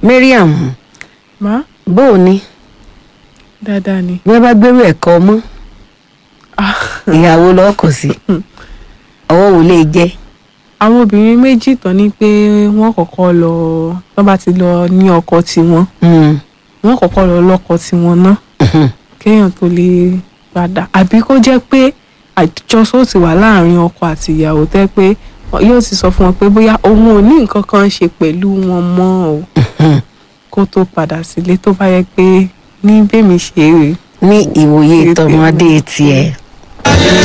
mariam má bó o ní dáadáa ni. bí wọ́n bá gbérú ẹ̀kọ́ mọ́ Ah, ìyàwó lọ́kọ̀ sí ọwọ́ wo lè jẹ́ àwọn obìnrin méjì tán ní pé wọ́n kọ́kọ́ lọ tó bá ti lọ ní ọkọ tiwọn Mm, wọ́n kọ́kọ́ lọ lọ́kọ tiwọn náà mhm. kéèyàn tó lè padà àbí kó jẹ́ pé àjọsọ ti wà láàrin ọkọ àti ìyàwó tẹ́ pé yóò ti sọ fún wọn pé bóyá òun ò ní nǹkan kan ṣe pẹ̀lú wọn mọ́ o Mhm. kó tó padà sílé tó bá yẹ pé ní bẹ́mi ṣe é rèé ní ìwòye tọmọdé tiẹ̀